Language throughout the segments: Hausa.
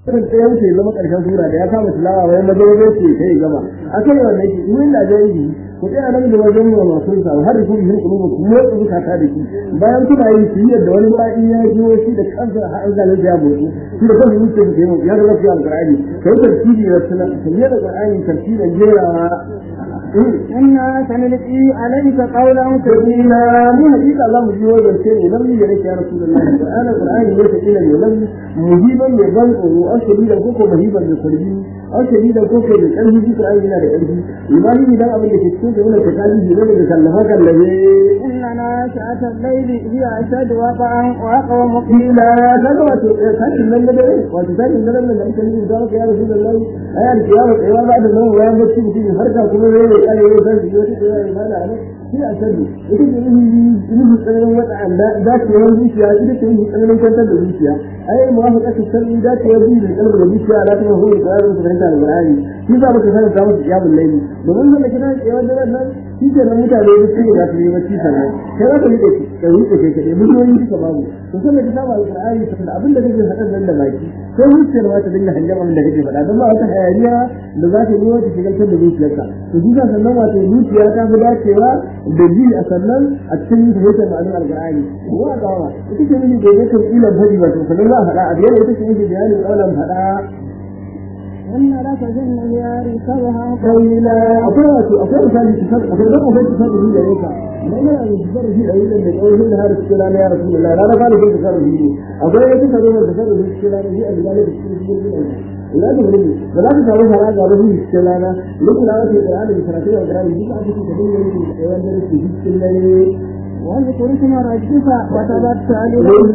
kan ta yanke zama karshen sura da ya kama tilawa wai maza wajen ce kai gama akai wannan shi in da jahili ku tsaya nan da wajen mu masu sa har ku yi kulubu ku motsa zukata da shi bayan kuna yi su yadda wani ba'i ya ji shi da kansa har an zalunta ya motsi shi da kansa yake da kai ya rabu ya alqur'ani kai tartibi da suna kai da qur'ani tartibin jerawa إنا سنلقي عليك قولا ثقيلا من حقيقة الله مجيب وزن سيني لم يلك يا رسول الله القرآن القرآن ليس إلا لم مجيبا لبنء أو شديدا كوكو مهيبا لقلبي أو شديدا كوكو لقلبي في القرآن من قلبي إيماني بلا أبن لكتشوك من الكتابي بلا لكلمك الذي إن ناشئة الليل هي أشد وقعا وأقوم قيلا كذا وتسأل من النبي وتسأل من النبي لما أنت نجي ذلك يا رسول الله أيها القيامة قيامة بعد النوم ويا مسجد في فرقة كما ذلك قال يا رسول الله يا إيمان عليك هي أشد يجب أن يجب tsananin wata dacewar zuciya ita ce yi tsananin kwantar da zuciya ai muwafaka ta san dacewar zuciya da kalmar da zuciya ala ta hukun da yaron su fahimta alqur'ani shi za mu kasance ta musu kiyamul layli domin wanda kina kiyamar da nan shi ke nan mutane da su ga su yi bacci sannan kai za ka rike shi ka rike shi kadai miliyoyin duka babu to sai da kitabu alqur'ani da abin da kake faɗan nan da baki sai zuciyar ma ta dinga hangen abin da kake faɗa don ba wata hayaniya da za ta yi wata shigaltar da zuciyarka to duka sannan wato zuciya ta fi dacewa da ji a sannan a cikin fahimtar ma'anar alqur'ani wa gawa ita ce miji da yake ilan fadi wato sannan za a faɗa a biyar ita ce miji bayanin kaulan faɗa إن لك في النهار سبها قيلا أقول أقول مثال تصدق أقول لك أقول تصدق هي ليس ما أنا تصدق هي أيضا من أول هنا هذا الكلام يا رسول الله لا أنا قال في تصدق هي أقول لك تصدق تصدق هي الكلام هي أن ذلك الشيء لا تغلبي ولا تسألوا هذا قالوا هي الكلام لكن أنا في القرآن بسنتين القرآن يجب أن تكون تدين من أيام ذلك في الكلام واذكر اسم ربك وتبتل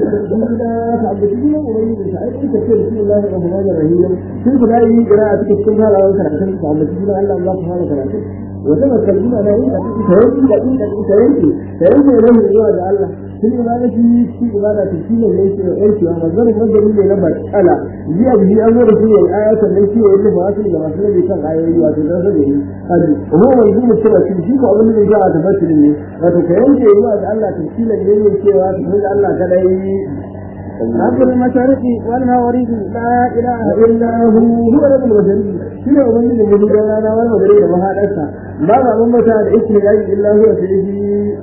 بسم الله الرحمن الرحيم كيف دائما قراءتك السنة على وكرة تعبدين الله الله سبحانه وتعالى وتذكر بما لا يمكن تهيئ لكن تهيئ تهيئ إليه الله الله في الإبادة في إبادة في ليس إيش ومصدر مصدر من نبر ألا جاء به أمر في الآية التي يقول فاصل لما سنة بكم آية وتدرس به هذه وهو منظوم السنة في شيء وأظن من جاء تفسر لي وتكيم في الله الله تفسير لي وكيوا تفسير الله كذا رب المشارق والمغرب لا إله إلا هو هو رب المشارق شنو أظن من مجد لنا والمغرب وهذا ما بعض متى الاسم إلا هو سيدي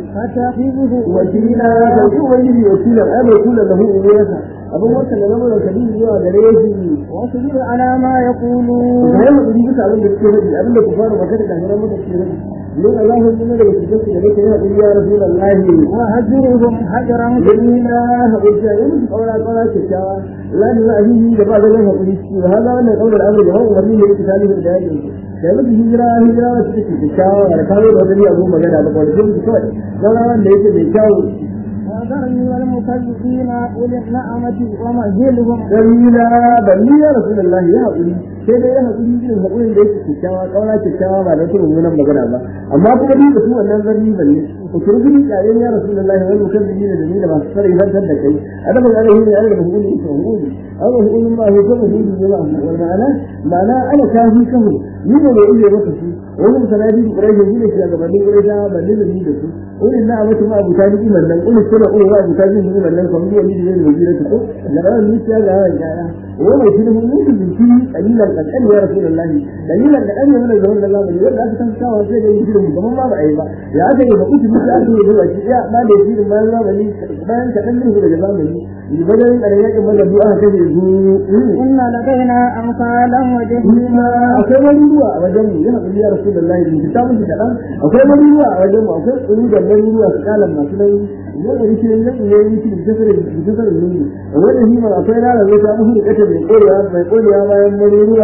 فتخذه وكيلا فهو الذي وكيلا أما يكون له أمورته abin wata da zama da kabi zuwa gare shi واصبر على ما يقولون bayan mu dubi duka abin da suke faɗi abin da ku fara magana da hannun mutum ke faɗi don Allah ya nuna daga cikin su da nake yana ya rasulullahi وهجرهم هجرا jamila habija yin kaura kaura kyakkyawa la da za a yi da ba da zan haƙuri ciki ba haza wannan kaular amur da hawan wani ne yake talibu da yakin da mutu hijira hijira wacce take kyakkyawa da kawo da wani abu magana ba kawai sun kawai zama wanda yake mai kyawu وذرني والمكذبين أولي النعمة ومهلهم jamila balli ya rasulullahi ya haƙuri sai dai ya haƙuri irin haƙurin da yake kyakkyawa kauna kyakkyawa ba da tun mummunan magana ba amma kuma ni da su wannan zarni balle ku turbi kare ya rasulullahi wani mutum da da ni da masu sarai zantar da kai adaban alaihi ne alaihi hukumi ita hukumi aw hukumin ma hukumu ne ne ba wal ma'ana ma'ana ana kafi kahu ni ba mai iya maka su wani sanadi da ƙurai ne shi a gabanin ƙurai ta balle da ni da su wani na abatu ma abuta ni iman nan kullu sura kullu wa abuta ni iman nan kamar yadda ni da ni da ko da ran ni ya ga ya وما يشيله ممكن يشيل قليلا قد قال يا رسول الله قليلا قد قال من الزمن الله من يقول ذاك كان كاوا sai da yشيله كمان ما بقى ba ya aka yi da kuci mutu aka yi da shi ya ma da yشيله ma za ba ni bayan ka dan ne daga zamani ni bayan da yakin maza du'a aka ce zu إن لدينا أمثالا وجهيما akwai wani ruwa a wajen mu yana ya rasulullahi da kitabun shi kadan akwai wani ruwa a wajen mu akwai tsuru da wani ruwa su kalan masu nan yau da shi ne ne yi shi da tsarin da tsarin ne wanda shi ma akwai rana zai ta musu da kace mai korewa mai korewa bayan wani ruwa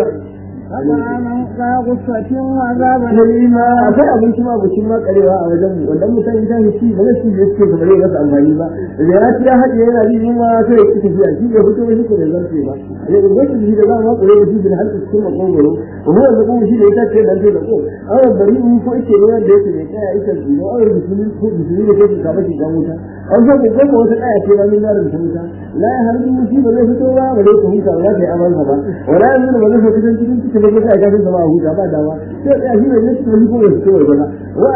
فطعاما ذا غصة وعذابا kalima akwai abinci ma abinci ma karewa a wajen mu wanda mutane ta shi ba zai shi da suke kamar yadda masa amfani ba da ya ci ya haɗe yana ji yunwa sai ya ci tafiya shi bai fito shi ko da zarfe ba ya ga gashi shi da za mu kure da shi da halka cikin makogoro kuma da kuma shi da ya ce dan sai da ko awar bari in ko yake ne wanda yake mai kaya ita ji awar bisuni ko bisuni da kake ka bashi ga wuta an zo ko ko wata kaya ce ba min da rubuta wuta la ya har shi ba zai fito ba ba zai ko huta ba zai amansa ba wala yanzu ba zai fito cikin cikin da kake ga ba huta ba dawa sai ya shi ne ne shi ko ya fito ba wa azaba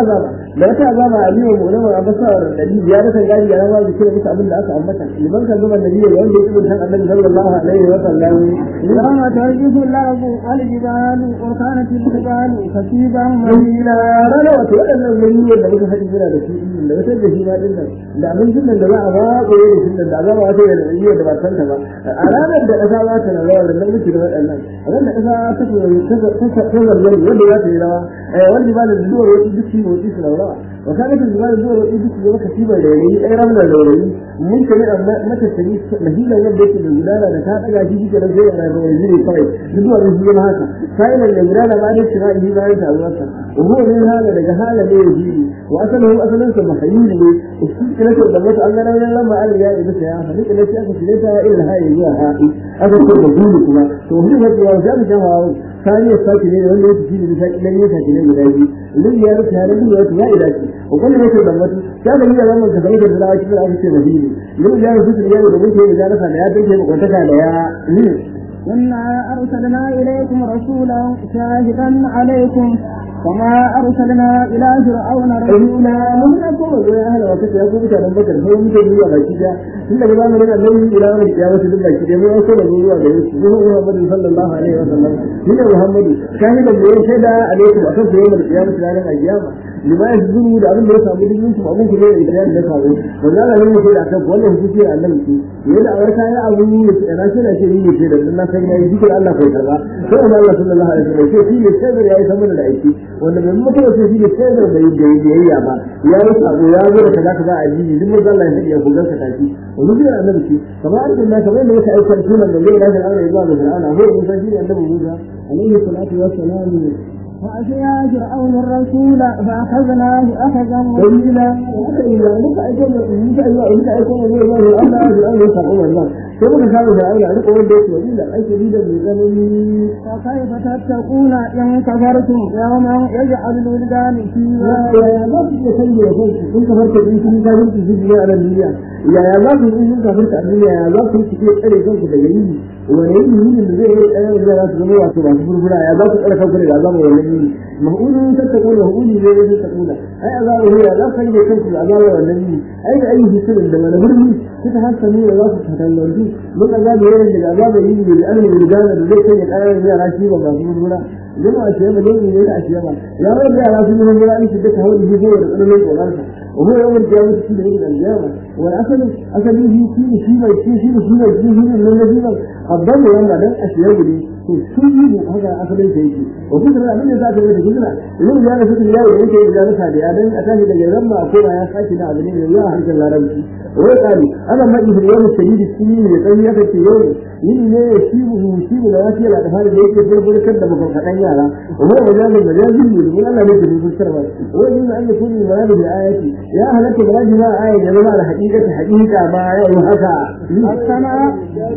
da wata azaba aliyu mu'lama a basawar nabi ya da kan gari ya rawa da kira musu abin da aka ambata liman kan zama nabi ga wanda yake san annabi sallallahu alaihi wa sallam يوم ترجف الأرض الجبال وكانت الجبال كثيبا Madina rana wato waɗannan miliyoyin da muka haɗi suna da shi da wata da shi ma ɗin nan da abincin nan da za a ba ko da shi nan da azaba wata da miliyoyin da ba san ta ba a ranar da ƙasa za ta na rawa da nan muke da waɗannan a ran da ƙasa ta ta ta ta zargari wanda za ta yi rawa wanda ba da zuwa wata duk shi motsi su na rawa wa kaga ta zuwa zuwa wata duk shi maka shi bai da yayi ai ramar da yayi mun kane amma mata tani mahila yadda yake da gudana da ta daga shi kike da zai yana da yayi ne kawai zuwa da shi ma haka sai nan da gudana ba da shi ba yi bayan ta zuwa وهو من هذا لك هذا لا يجيني وأصله أصلا سمحيين لي الشيء لك ودمت أن أنا لما قال يا إبس يا فلك التي أكس ليسها إلا هاي يا هائي أكس رسولكما وهو هذا وجاب جواب ثاني الساكنين ولا يتجيني بشكل لن يساكنين بلاجي الذي يعرف هذا الذي يعرف لا إلهي وكل ما يتدمت كان هي لما تفريد الزراعة كبير أكس مهيني الذي يعرف ذلك اليوم ودمت هي مجالسة لا يدرك وقتك لا إنا أرسلنا إليكم رسولا شاهدا عليكم كما أرسلنا إلى فرعون رسولا mun ya koma zuwa ahla wa kace ya ko mutanen bakar sai mun ta zuwa baki da tun daga zamanin annabi ila wani kiyama su duk baki da mun ya koma zuwa gare shi mun Muhammad sallallahu alaihi wa sallam shi ne Muhammad kai da mun shaida alaikum akan su yayin kiyama su ranar kiyama lima yazuru da abin da ya samu dukkan su abin da ya da da kawo wannan Allah ne ke da kan wannan hukunci annabi shi yana a wata ya abu ne da na shi na shi ne ke da na san yayi dukkan Allah kai karba sai Allah sallallahu alaihi wa sallam sai shi ne sai yayi saboda da aiki wanda bai mutu sai shi ne sai da bai da yayya ba ya yi sabo ya zo da kaza kaza a jini duk mun Allah ya ku ganka tashi wani gidan annabi ce kamar an tunna kamar da yake aikar sunan da zai lafi Allah ya zuwa da Fir'auna ko mun san shi ne annabi Musa alaihi salatu wassalam فأتيا فرعون الرسول فأخذناه أخذا وبيلا إلا لك أيكم لك أيوة لك أيكم الله الله الله يسمع الله كيف كان فرعون لك وين بيت وبيلا أي شديد من زمن فكيف تتقون إن كفرتم يوما يجعل الولدان فيها يا الله تسلي يا فوق كنت فرت في كل كلام تجيب على الدنيا يا يا الله كنت فرت الدنيا يا الله كنت في أي كنت تجيب ولين من اللي زي أنا إذا لا تسمع واسمع فرفرا يا الله كنت أنا كنت العذاب ولين مهول تتقون مهول زي تتقون أي عذاب هي لا خلي كنت العذاب ولين أي أي جسم عندما نبرني تتحسن من الله سبحانه وتعالى من عذاب هي العذاب يجي بالأمن بالجانب زي كذا الآية زي راشي وما لما أشياء بدون من أشياء يا رب يا رب من الله أن تدك هو اللي يجي ويقول لك وغيرها وهو يوم القيامة في من القيامة والأصل أصل يجي في في ما يجي في في ما يجي في من الذين قدموا لما ده أشياء دي تسيب هذا أصل شيء وفكرة من ذات الذي كلنا لو جاء فكرة الله يجي إلى نفسه أدن أتاني لما لما أقول يا خاتي لا أدني الله عز وجل وقال أنا ما في اليوم الشديد السنين يقول يا في يوم يلي لا يشيبه يشيب لا يأتي لا تفعل ذلك في كل كذا بفرقتين يارا وهو مجال المجاز يقول الله ليس في السرور ويجب أن يكون المراد بالآية يا أهلك بلاد ما آية جماعة على حقيقة حقيقة ما يوحكا السماء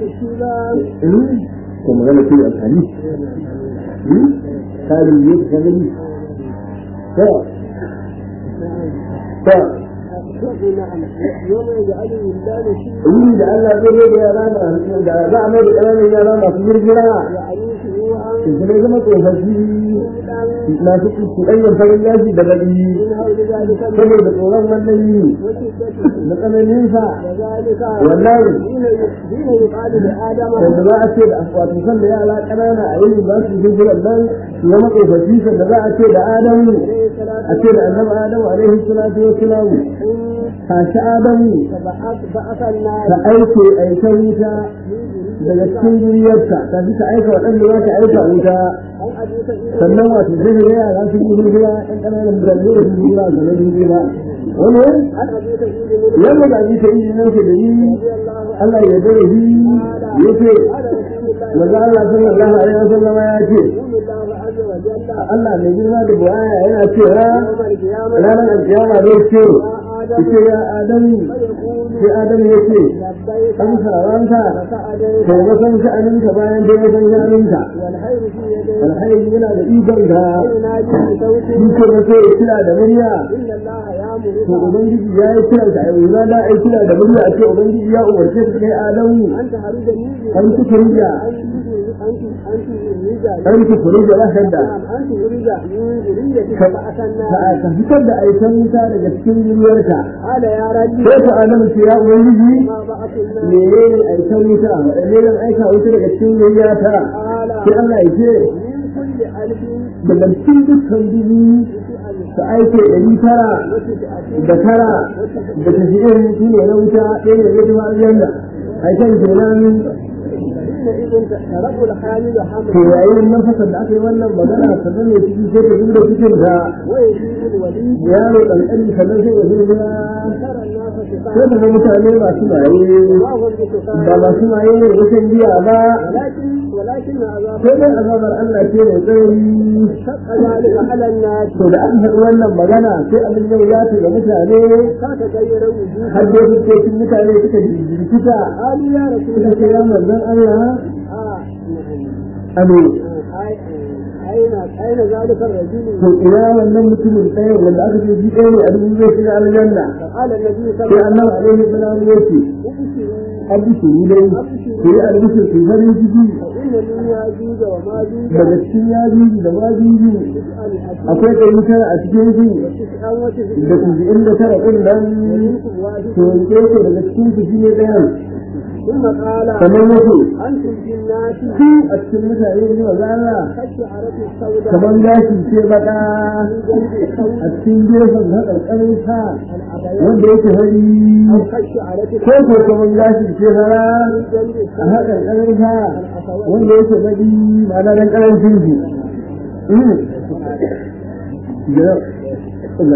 كما قال في الحديث قالوا يدخل ف ف يوم يجعل الولدان يريد أن لا يريد يا راما لا أعمل كلام يا راما في الجراء إذا لم تكن فشي ما تكن تغير فلله بدلي saboda tsoron wannan yi na tsananin sa wallahi da za a ce da wato san da yara ƙanana a yin ba su hijiran nan su zama tsofaffi da za a ce da adamu a ce da annabi adamu alaihi salatu wa salam tashi adamu ka aike aikan wuta daga cikin duniyarka ta fi ka aika waɗanda za ka aika wuta sannan wato zai ga yara sun yi hijira ɗan ƙananan birane da sun hijira a sanar hijira wani yadda da ake yi nan ke da yi Allah ya dare shi ya ce maza Allah sallallahu alaihi wa sallama ya ce Allah mai girma da buwaya yana cewa ranar alkiyama zai ce ce ya Adamu sai Adamu ya ce an saranka kai masan sha'aninka bayan dai masan sha'aninka alhairi yana da ikon ka dukkan wato ya kira da murya to أمرك ubangiji ya yi kiran ka ai na da ai kira da murya a ce ubangiji ya umarce ka kai adamu أن تخرجني an ci kurija أن أن تخرج an ci kurija la hadda نعم أن تخرج من ذريتك ka فأتنا ka fitar da aikan wuta daga cikin duniyarka قال يا ربي sai ka adamu ce ya ubangiji ما بعث الناس menene aikan wuta wadanne zan aika wuta daga cikin duniyarta قال sai Allah ya ce من كل ألف daga cikin dukkan dubu ka aike ɗari tara da tara da tafiye su ne na wuta ɗaya ne zai tafi aljanna aikan kenan حينئذ ترك الحامل to حملا yayin nan fasar da aka yi wannan magana sannan ne ciki sai ta zuba cikin da ويجيب الوليد yaro ƙanƙani sannan sai ya zuba ترى الناس sai سكارى ka ga mutane masu maye ما هم ba بسكارى masu maye ne wajen biya ba ولكن ولكن عذاب sai dai azabar Allah ce mai tsayi شق ذلك على الناس to da aka faɗi wannan magana sai abin yau ya ga mutane فتغير وجوه har da fuskokin mutane suka jirgita قالوا يا رسول suka ce ya الله manzon Allah آه نعم amin آه، أين أين ذلك الرجل to ina wannan mutumin ɗaya wanda aka ce shi ɗaya ne a dubu zai shiga aljanna فقال النبي صلى sai الله annabi alaihi salam ya ce عليه وسلم albishiri dai ku yi albishir ku farin ciki فإن من يأجوج وماجوج daga cikin yajuji da majuji تسعة الحديث akwai ɗari tara a cikin su وتسعة da وتسعين kuji'in da tara ɗin nan ومنكم واحد to yanke ku daga cikin su shi ne ɗayan ثم قال kamar yake أنتم في الناس ku a cikin mutane ne wa zara كالشعرة السوداء kamar gashi ce baka في جنب الثوب a cikin gefen haƙarƙarin sa الأبيض wanda yake hari أو كالشعرة ko ko kamar gashi ce fara في جنب a الثوب haƙarƙarin sa الأسود wanda yake baki ma'ana dan ƙarancin shi da Allah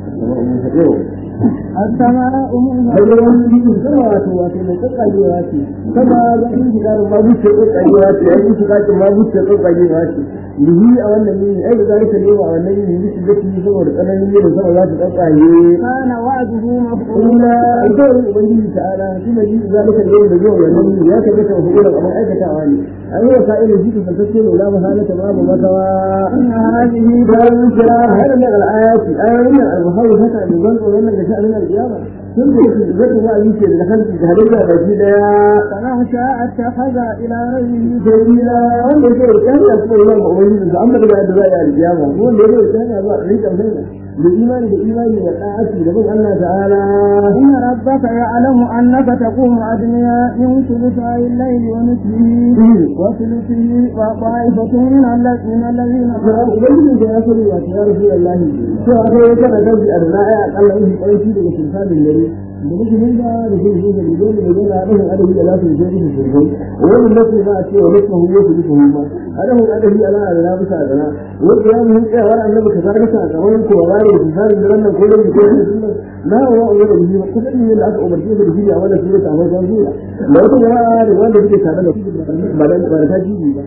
ne السماء منها har da wani biyu sama wato wato mai kakkajewa ce sama ga yin shiga da ma buce kakkajewa ce ya yi shiga da ma buce kakkajewa ce lihi a wannan yini ai da zalika ne a wannan yini miki da shi saboda tsananin yin sama za ta kakkaje كان وعده مفعولا kuma alƙawarin ubangiji ta'ala shi ne ji zalika ne da zuwa wannan yini ya tabbata wa hukumar abin aikatawa ne an yi wasa irin shi kasantacce ne la mahalata babu makawa إن هذه bayan kira har da al'ayati ayoyin al-muhawwi haka ne ban tsoron nan da sha'anin al-qiyama sun da yake da zai wa'azi ce da kanki da hadin da baki daya فمن شاء اتخذ إلى ربه sabila wanda yake da kan da kuma yawan ubangiji da amma da da za a yi al-qiyama wanda yake da kan da za a rika sai da imani da imani da da'ati da bin Allah ta'ala إن ربك يعلم أنك تقوم أدنيا من ثلثي الليل ونصفه وثلثه وطائفة من الذ- من الذين ubangiji da ya sani wa ya rasu Allah to a kai kana da bi arna'a Allah yin ƙarfi daga sultanin dare da muke mun da da shi da da dole da yana da adabi da lafi da shi da shi wannan nasu ba a ce wa nasu hu yasu duka hu ma adabi adabi ala da na bisa da na wanda ya mun tsaya wa annabi ka zarga ta ga wani ko ba da sultanin daren nan ko da ko da na wa wa da shi ko da da aka umarce da shi a wannan sura ta wannan sura da wata jama'a da wanda suke tare da ba da ba da ta ji ba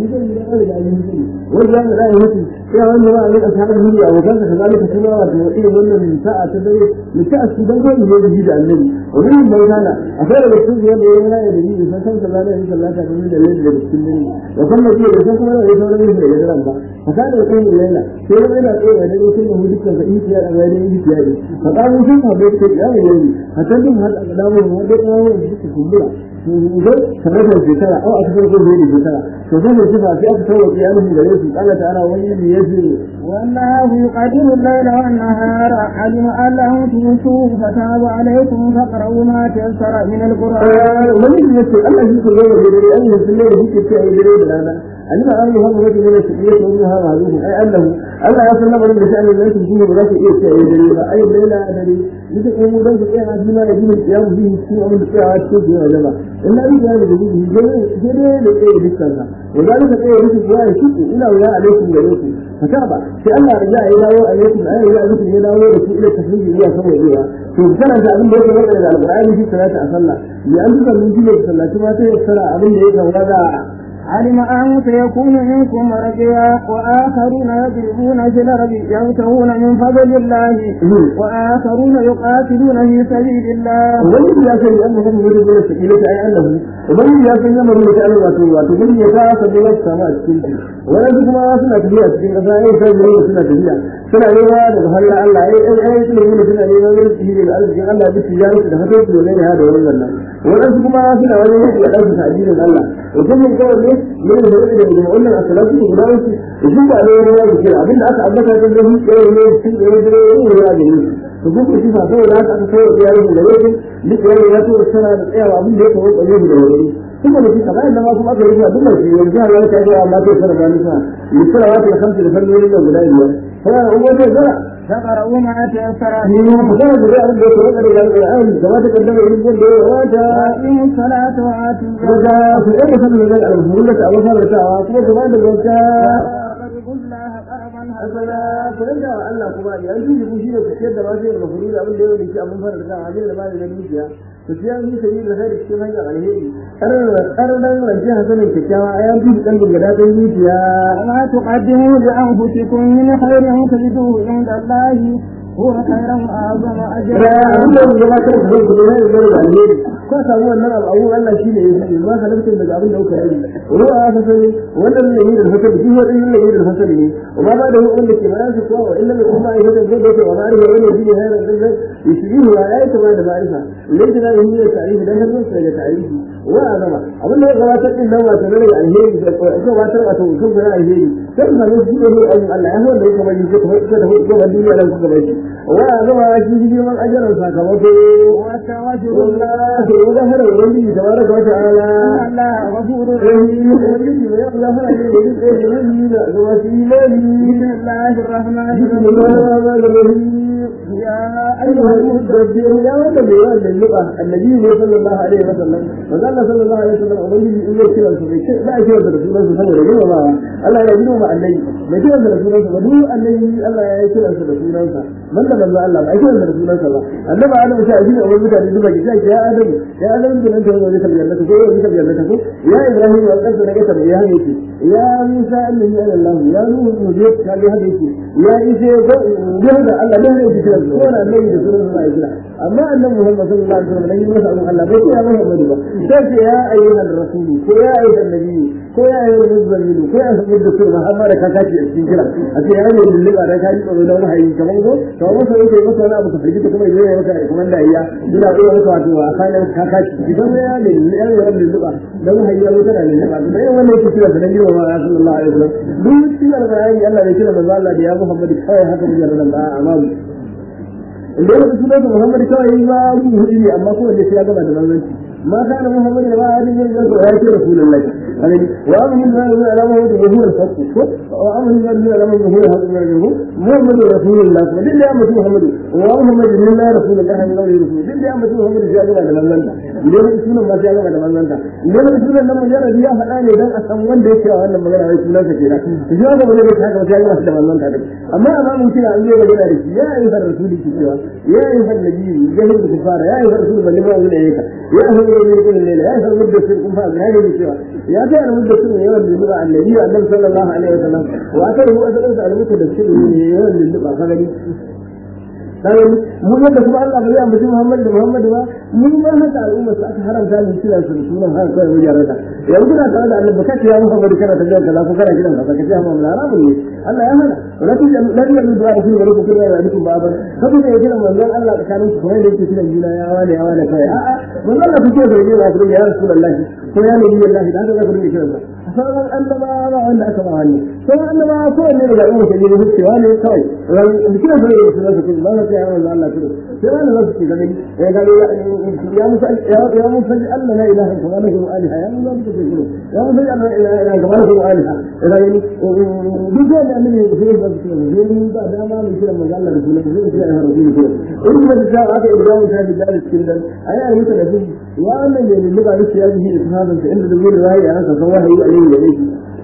wanda ya da mutu ya wanda ba a rika tare da miji abokan ka kazalika kuma wato irin wannan sa'a ta dare mu ta su dan kai ne da shi da annabi wannan bai kana akwai da su wanda ya yana da miji san san sallallahu alaihi wasallam ta da lalle da cikin dare da kuma ce da san kuma da sauran yin da daren ba haka da kai ne yana sai da yana tsaye da dare sun mu dukkan ka iya da ga dare iya da ka kawo sun ka bai kai ya yi haka din har da dawo wanda ya kawo su kumbura idan kamar da shekara au a cikin gobe da shekara to sai da sifa sai aka tawo ya nufi gare su Allah ta'ala wani ne yace والله يقدر الليل والنهار علم أن لهم تنسوا فتاب عليكم فاقرؤوا ما تيسر من القرآن wani ne yace Allah shi ko gaba da dare Allah sun ne yake ce ai dare da rana alima an yi hamu wajen ne su iya tsoron ha ma zuwa ai Allah Allah ya san lamarin da sha'anin da su shine ba za su iya ce ai dare ba ai laila dare duka ko mu dan su tsaya shi ma da jinin kiyamu bi su abin da tsaya cikin da jama'a in na riga da gudu dare dare da tsaye dukkan sa وذلك تقول لك يا شيخ إلى ويا عليكم عليكم فتابع في الله رجاء إلى عليكم أي رجاء عليكم إلى ورسول إلى التفريج إلى سوى إليها فبسنا أنت أبن بيت وقت إلى القرآن في ثلاثة أصلا لأن تكون من جيلة صلى كما تيسر أبن بيت وغدا علم أن سيكون منكم مرجيا وآخرون يضربون في الأرض يبتغون من فضل الله وآخرون يقاتلون في سبيل الله والذي لا شيء أنه هم يريد من السكينة أي أنه ubangiji ya san yamma da ta'ala wato wato mun ya ta sabu ya samu a cikin shi wannan kuma suna tafiya cikin kasa ai sai ne suna tafiya suna nema daga halla Allah ai ai ai suna nema suna nema ganin shi da arzikin Allah da tijaratu da hadin da ne da wannan nan wannan kuma suna wani ne da ɗauka ta addinin Allah to kuma kawai ne ne da da da wannan asalatu da guda wasu shi ba ne ne ya kira abinda aka ambata da shi ne ne shi ne ne ne ya gani to kuma shi fa sai da aka kai ya yi da yake duk ya ya to sana da tsayawa abin da ya kawo tsaye da wani kuma da shi kamar yadda ma kuma aka yi duk da shi yanzu har ya kai amma sai sana da nisa ni sara wata kamsa da fannin da guda biyar sai an uwa da فقرأوا ما تيسر ni ma ku kana da abin da ya kawo da Al-Qur'an da ma ta kaddama irin da ya wata وأقيموا الصلاة وآتوا daga ku ɗaya sanin da al-Qur'an da Allah fara tawa kuma gaba da gauta وقرضوا الله قرضا asala ku rinda wa Allah kuma ya yi shi shi ne ku ciyar da masu yin mafuri da abin da ya wani shi abin fara da abin da ba da dukiya ku ciyar ni sai da kai cikin hanyar alheri ƙarnan rance hasanin kyakkyawa a yanzu da kalbin gada ta zuciya وما تقدموا لأنفسكم من خير تجدوه عند الله هو خيرا وأعظم da أجرا abin da ya gabatar da zai kuma yana da alheri ko samu wannan abu abu Allah shi ne ya yi ma halittar daga abin da kuka yi ruwa ya fasali wannan ne yi da fasali shi wannan ne yi da fasali ne amma ba da wanda ke bayan su kuwa wa illa mai kuma ya da zai da wa ma'arifa wani shi ne hayar da zai yishiri wa ya yi kama da ma'arifa lai da yi ne tarihi dan har sai da tarihi wa azama abin da ya gabatar din nan wato ne alheri da ko gabatar wato kun ga alheri sai ka ne shi ne ayyukan Allah ya wanda ya kamar yi ko ko da ko da duniya da kuka bai wa azama shi girman ajaran sakamako وتوجه والله وظهر الولي تبارك وتعالى أن الله غفور الرحيم والذي يظهر الذي بسم الله الرحمن بسم الرحيم الله الرحمن الرحيم يا أيها المدبر يا ولد بيان اللغة النبي صلى الله عليه وسلم وقال صلى الله عليه وسلم أولي إن يكتب الفريق لا يكتب رسول الله صلى الله عليه وسلم الله يجدوا مع النبي ما يكتب رسول الله ودو النبي الله يكتب رسول الله من لم الله الله ما يكتب رسول الله النبي أنا مشاهدين أول مدى من دبي يا آدم يا آدم من أنت هو ذكر جنتك هو ذكر جنتك يا إبراهيم وقد نجت يا هنيتي يا موسى أنني أنا الله يا نوح مجيب قال يا هنيتي يا إيسى جهد الله لا يكتب ko na annabi da sunan Allah ya kira amma annabi Muhammad sallallahu alaihi wasallam ne masa abun Allah bai kira Muhammad ba sai ce ya ayyuhan rasul ko ya ayyuhan nabi ko ya ayyuhan muzammil ko ya ayyuhan da kuma Muhammad ka kaci a cikin kira a ce ya ne lulluba da kaji tsoro da wahayi kaman ko to amma sai yake masa wani abu ka fiji kuma yayi ya maka kuma da iya ina iya maka wato a kan ka kaci idan ya ne ya ne lulluba da wahayi ya mutu da lulluba to dai wannan yake kira da nabi Muhammad sallallahu alaihi wasallam duk cikin alƙur'ani Allah bai kira manzo Allah da ya Muhammad kawai haka mun yarda da amma da ya rasu da Muhammad kawai ba mu hudu ne amma ko wanda ya gaba da manzanci ma kana Muhammad da ba a cikin da ya ce Rasulullahi alaihi wa amin ma da alama da huwa al-haqq ko wa amin ma da alama da huwa al-haqq Muhammad Rasulullah ko dinda ya mutu Muhammad wa Muhammad min la Rasulullah min la Rasul dinda ya mutu Muhammad ya gaba da manzanta idan da sunan ma ya gaba da manzanta idan da sunan nan mujarrad ya faɗa ne dan a san wanda yake wannan magana wai sunan sa kenan shi ga ba da haka ya gaba da manzanta amma amma mun kira an yi magana da shi ya ayyuhar rasuli ki cewa يا أيها النبي جهل الكفار يا أيها الرسول بل ما أقول إليك يا أهل الذين يقول الليلة يا أهل المدة كن فاز هذه الشيء يا أهل المدة يوم اللقاء النبي النبي صلى الله عليه وسلم وأتره أسأل على مدة يوم اللقاء فقال dan mu yadda kuma Allah bai ambaci Muhammad da Muhammad ba mu ma haka al'umma su aka haramta mu kira su da sunan haka kai wajen rada yanzu na tare da Allah baka ce ya Muhammad kana ta jiran kaza ko kana gidan kaza kace amma mun haramun ne Allah ya hana wala tu la ya mu du'a ku da ku kira ya duku ba ban kaga ne kira manzon Allah tsakanin ku kuma da yake kiran juna ya wani ya wani kai a'a manzon Allah kuke da ne ba ku ya Rasulullahi ko ya nabi Allah da haka za ku rinka kiran sa sauran annabawa ba wanda aka ba wani sauran annabawa ko ne daga umma ke ne cewa ne kawai ran kira sai da sunan su ba za ya manzo Allah kudu sai wani za su ce gani ya ga ya musa ya musa Allah la ilaha illa huwa lahu aliha ya musa ku ce kudu ya musa Allah la ilaha illa huwa lahu aliha ya ni duk da annabi ne sai ba su ce ne mun ba dama mu kira manzo Allah da sunan su sai ya rasul ku in da ta aka ibrahim ta bi dalil cikin dan ayi ayi ta da shi ya wannan ne ne ba shi ya ji da sahaban sa inda da zai rayi a ranka san wahayi alaihi da yake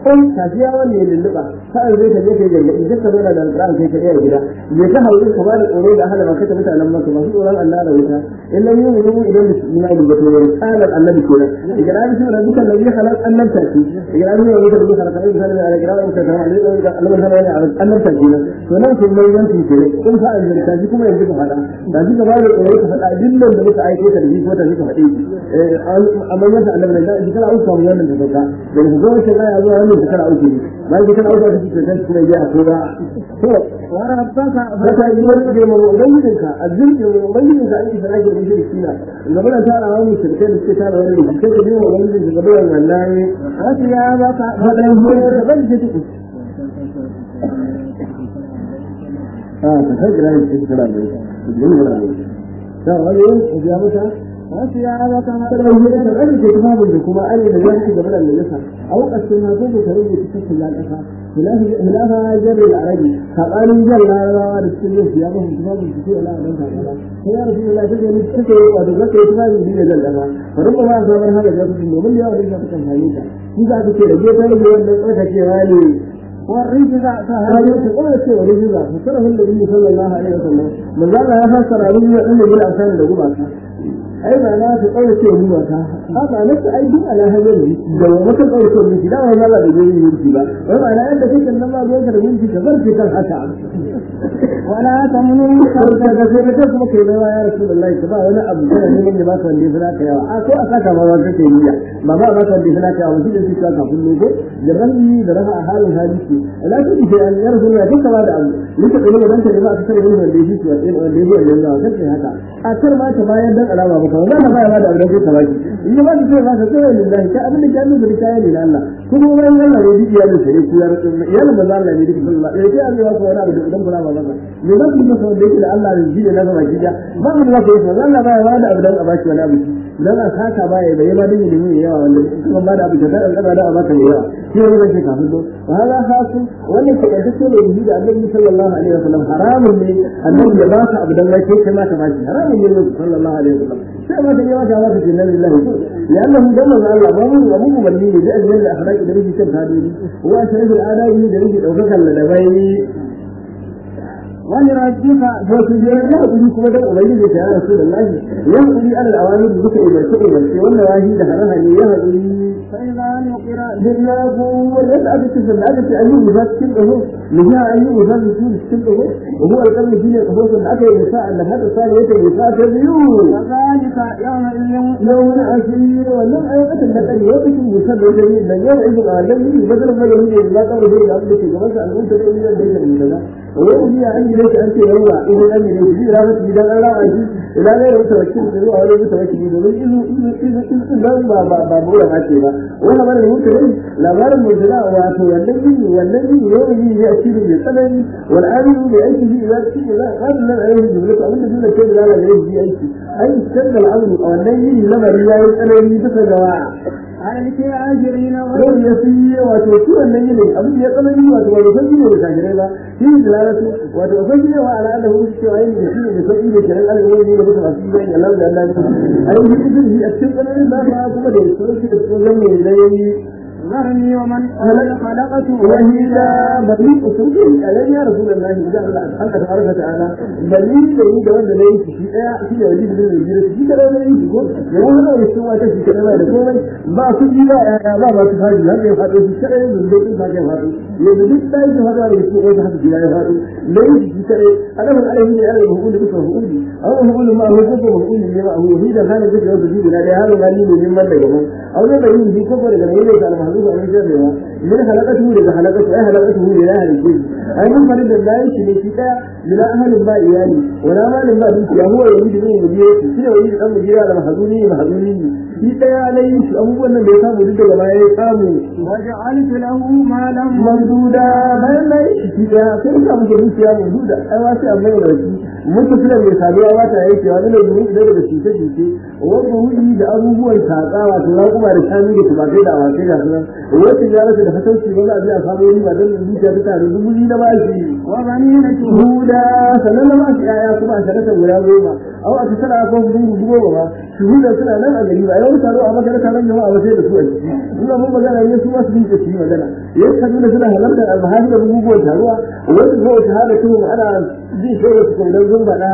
kun tafiya wanda ya lulluɓa sa'an zai ka je kai gargaɗi duk ka zauna da alƙur'an kai ka iya gida me ka hauri ka bada tsoro da ahala maka mutanen maka masu tsoron Allah da wuta in lam yu'minu idan da su imani ba to ne tsalar annabi kenan idan an shi rabbika allazi khalaq annabta ki idan an yi rabbika allazi khalaq annabta ki da girawa ka ta ali da Allah ta ne annabta kenan to nan sun mai yanki kenan kun fa an ta ji kuma yanzu ka faɗa da ji gaba da tsoro ka faɗa dillan da muka aike ka da shi ko ta ji ka faɗe eh amma yanda annabi da ji kana uku wannan da doka da ku zo shi ya zo wannan da kana uku ne bayan ki kana uku da shi ke kuma ya ko da to وربك zaka yi wani da mu ubangijinka azzin da mu ubangijinka an isa ake mishi sina da bana tara wani shirkai da suke tara wani da suke da mu ubangijinka da bana wallahi وثيابك fadan hoye da ban ji tuku ah ta sai gira shi kira ne yin wala ne ta wani ya mata وثيابك kada mu da kan da kuma da kuma an da ya ci gaba da nasa au kasin na ko da rage cikin ya kasa hilafa hilafa jar al-arabi sabanin jar larabawa da cikin yin ya ba kuma da su ala dan ka kala sai ya rasu Allah ta gani take wato zaka yi kuma da dinga zan dafa bari ba ma sabar haka da su domin ya wani ka kan hane ta shi za ka ce da ke tare da wannan tsarkakewa ne والرجز هذا يقول لك شيء وليس ذا فسره النبي صلى الله عليه وسلم من قال لا يفسر عليه أن بالأسان لقبك أي معناه تقول شيء هو هذا نفس أي دين على هذا لو ما تقول شيء من كذا وما لا يجوز يمشي با ومعنى أن ذلك إنما يقدر يمشي كبر في كالحشا ولا تمنن ka ga sai ka kuma kai mai ya Rasulullahi ka ba wani abu kana neman ya baka wanda ya ka yawa a ko a saka ma ba kake niyya ba ba ba ka wanda ya ka yawa shi ka kafin ne ko da ranni da raha a halin hadisi la ta ce an ya Rasulullahi duka ba da abu duka da dan ka ba ka tare da wanda ya shi wanda ya wanda ya yi Allah kan sai haka a kar ma ta bayan dan alama ba ka wannan ba ya ba da abu da kai ka baki in ba ka ce ba ka ce lillahi ka abin da ya nuna da kai ne Allah kuma wani Allah ne duk iyalin sai ku ya rasu iyalin manzo Allah ne duk sallallahu alaihi wasallam ya ce Allah ko wani abu da idan kula ba ba me za ku yi masa wanda yake da Allah da shi ne na gaba gida ba mu da ku yi Allah ba ya ba da abu dan a baki wani abu dan a saka ba ya bai ma din da ne yawa wanda kuma ba da abu da dan da a baka yawa shi ne zai kafin do wa hada hasu wannan ke da duk ne da Annabi sallallahu alaihi wasallam haramun ne annabi ya ba ka abu dan kai kai ma ka baki haramun ne sallallahu alaihi wasallam sai ma da yawa da wata jinna lillahi لأنه دل على الأمر ومو مبني لأجل الأخلاق الذي كان هذه هو أشرف الآداب الذي أوقف لدبين ولربك وتجير لا أقولي كما دم أبيد يا رسول الله يهدي على الأوامر بك إلى الشيء والشيء والنواهي دهرها يهدي فإذا نقر بالله واليسعد السفل هذا في أي مفاد كله لها أي مفاد يكون كله وهو القرن فيه القصص الأكل النساء أن هذا صار يتم نساء كبير وذلك يومئذ يوم عسير ولم أيقظ النقل يوقف مسلم جميل لن يوعد العالم بدل ما يهدي الله قال به الأرض في جمال أن أنت إلى البيت المنتدى ويهدي عني ليس أنت يوم إذا أمي ليس لي رابط إذا أنا عزيز إلى غير متوكل هو غير متوكل ومن إذا إذا إذا إذا ما ما ما بقول ما شيء وأنا من المنتدى لا غير المنتدى وأتو والنبي والنبي يوم يأتي بالثمن والعامل بأيته إذا إذا قال لنا عليه جملة أمن دون كذا لا لا يجي أيته أي استنى الأمر أو النبي لما رياء أنا يدفع جواعه على الكافرين Yau ya fi wato shi wannan yini abin ya tsanani wato ba san shi ne da kafirai ba shi ne dalalatu wato san shi ne wa ala Allah hu cewa yin da shi ne da sai da kiran Allah ne da mutum a cikin bayan Allah da Allah ne ai shi din shi a cikin tsananin da ba kuma da su shi da su zan ne dai ذرني ومن خلقت وحيدا بني أسوكي ألم يا رسول الله إذا أنت تبارك وتعالى بني لي da wanda nayi shi daya shi da wajib din da shi da wanda nayi shi ko ya wanda ya shi wata shi kana da komai ba su ji ba ya ba ba su fadi har ya fado shi kada ya zuwa din ba ya fado ya da duk dai shi fado da shi wata haka ya fado nayi shi kada adamu alaihi ne alaihi hukun da kuka hukuni aw hukun ma hu ko hukun ne ma hu hi da kana da wanda ji da har ga ni ne man da gaban aw da yin shi ko daga ne da almahzu a ne da من خلقته لذا خلقته أي خلقته لله الجن أي من فرد الله يشني شيئا للا أهل ما إياني ولا مال ما بيك هو يريد من مديرته كده يريد أن مدير على محضوني محضوني شيئا عليه أبوه أن بيسام ودد وما يسام وجعلت له مالا ممدودا بل لا شيئا كيف كان مجرد ممدودا أي واسع أمي ورسي متصلا من سابقا واتا يكي وانا لجميع ذلك بشيطة جيكي وضعه da abubuwan tatsawa to na kuma da shanu da tumatai da awakai ga sunan wacce ya rasa da fatauci ba za a je a samu riba don zuciya ta tare dubu biyu na bashi وبنين huda sannan na bashi yaya kuma a shakata guda goma au a tattara ko dubu goma ba shuhuda suna nan a gari ba yau taro a maka taron jama'a ba sai da su a ciki ina mun magana ne su ma su dinga su yi magana ya kaduna suna halartar almahadi da buguguwar taruwa wani zuwa shahada su ana jin shaida su kan dan zumbaɗa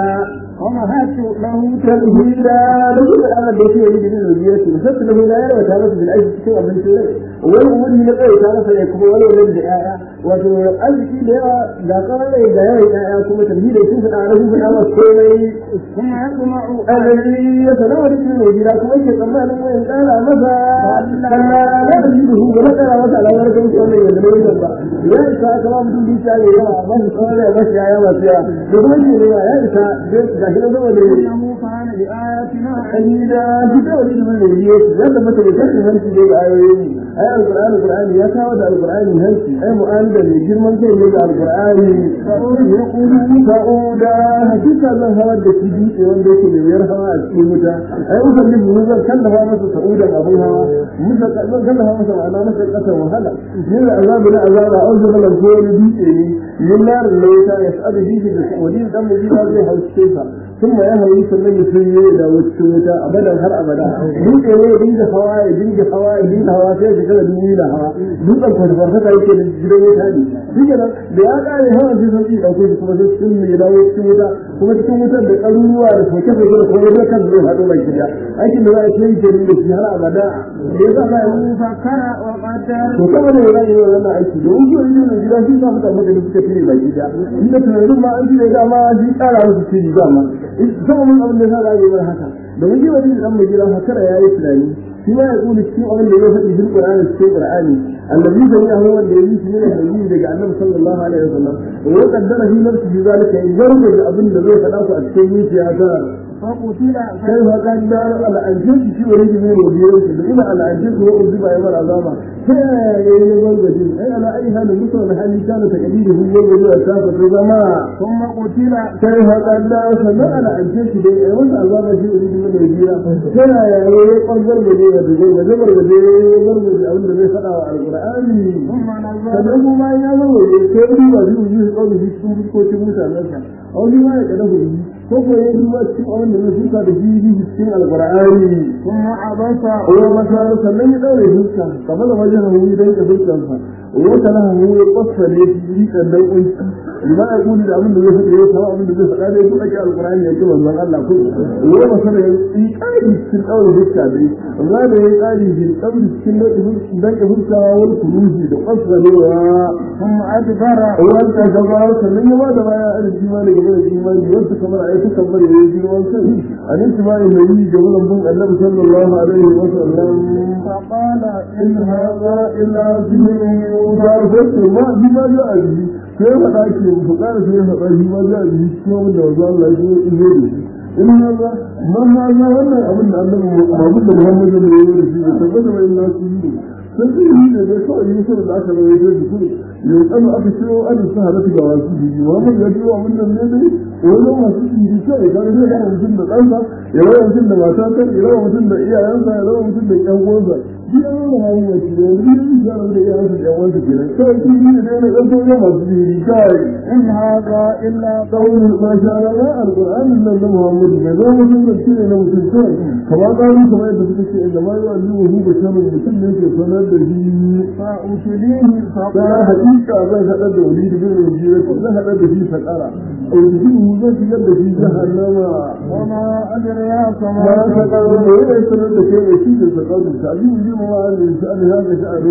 ومهدت له تمهيدا لكل الأمر التي يريد من الوجيات وسبت له لا يرى وتعرف في الأجل كما من سورة والأمور من الأول تعرف أن يكون ولا يرد آية وتقول في لها لا قال إذا يرى آية كما تمهيدا يشوف الأعراف في الأمر كومي ثم يطمع الذي يتناول من الوجيات كما يتقمع له وإن قال مثلا كلا لا يجده ولا قال مثلا لا يرى كما يقول يدنوي الله يا إساء كما بدون دي شعر يا ما قال يا بس يا ما فيها يقول يا إساء gashi na zama da إنه كان بآياتنا da shi ta wani da mai yi ya da mata da kashin hanci da ga ayoyi ai alqur'ani alqur'ani ya kawo da alqur'ani hanci ai mu'anda ne girman kai ne da alqur'ani ya kulu sa'uda hakika zan hawar da shi dutse wanda yake da wayar hawa a cikin wuta ai ukan da mun zan kallafa masa sa'udan abun hawa musa zan kallafa masa ma'ana masa kasar wahala yin azabi na azaba a wajen malam ko wani dutse ne yin larin lauta ya sa'adu bihi da wani dan mu zai hauce sa ثم يهوي sannan ya sun yi da wacce wuta abadan har abada dutse ne ya dinga hawa ya dinga hawa ya dinga hawa sai ya kada dubu da hawa dutsen kwarfarfata yake da gidan wuta ne shi kenan da ya kare hawa sai sun yi dauke shi kuma sai sun ya dawo cikin wuta kuma cikin wutar da ɗaruruwa da soke-soke da kuma yadda kan zai haɗu mai gida aikin da za a ce yi kenan da shi har abada da ya sa ba ya فكر وقدر to kama ne ya yi wannan aiki domin shi wani ne gida shi sa mutane da suka fi ne baki da inda tunanin ma an shirya dama shi tsara musu shiri dama sama mun abin da sa za a yi mana haka domin shi wani dan mai gida hakara ya yi tunani shi ma ya kuli cikin abin da ya faɗi cikin Qur'ani cikin Qur'ani annabi sai ya hawa da yi shi ne annabi daga annabi sallallahu alaihi wasallam wa qaddara fi nafsihi zalika in garba da abin da zai faɗa ku a cikin zuciya ta فقتل كيف قدر الأنجز في وريد من الوزيرين بإما الأنجز هو أذب أيضا عظاما كيف يولد أي على أي هذا المثل الحالي كان تقليده هو الوزير أساسا في زمان ثم قتل كيف قدر سمع الأنجز في أيضا عظاما في وريد من الوزيرين كان يقدر مدينة بزينة زمر مدينة ضرب أول الذي خلق على القرآن ثم نزل فنه ما يعمل كيف يوجد وجيه قوله في السوق كوتي موسى نفسه أو لما يقدره ko ko ya duba cikin abin da zai shuka da shi cikin alqur'ani ثم عبس wa masa sannan ya daure fuska kamar da wajen hu dan ka fuskan sa wa kana hu ya kwassale shi kan dan kunci lima ya kuli da abin da zai faɗa ya kawo abin da zai faɗa dai ko ake alqur'ani ya ce manzon Allah ko wa masa da yi kai cikin daure fuska dai amma da ya kari shi daure cikin dan ka fuska wani kuruji da kwassalewa ثم أدبر wanda gaba sannan ya bada baya a imani game da imani wanda kamar a yi kamar ya yi girman kai a nan imani mai yi game da bin annabi sallallahu alaihi wa sallam فقال in hada illa zimin yuda sai ma bi ma ja a ji sai ma da ke ku kara sai ma da bi ma ja a ji ko wanda wanda Allah ya yi zo da shi in hada man hada wannan abin da annabi Muhammad da Muhammad da ya yi da shi da tabbata mai nasu yi sun fi yi ne da kawai yi musu da aka rawaito da su yau kama aka ciro an sa halatta ga wasu jiji Muhammad ya ciro abin da ne dai wani masu jiji kawai ka zai rawa mutum da ɗansa ya rawa mutum da matatar ya rawa mutum da iyayensa ya rawa mutum da ƴan uwansa shi an rawa hannun wasu da wani jiji ya rawa da iyayensa da ƴan uwansa kenan kawai shi ne da yana ɗan sauran masu jiji kawai إن هذا إلا قول ما شاء الله القرآن إلا أن محمد ما دام مسلم كثير إلى مسلم كما قالوا كما يدفع إنما يعلمه بشر مسلم في صلاة به فأتليه فلا فقال حقيقة ذا هذا وليد بن الوزيرة ذا هذا به فقرة أو يجيه ذا يد في جهنم وما أدرياك ما ما فقر ولا يسأل لك يشيد فقر تعليم جمع عن شأن هذا شأن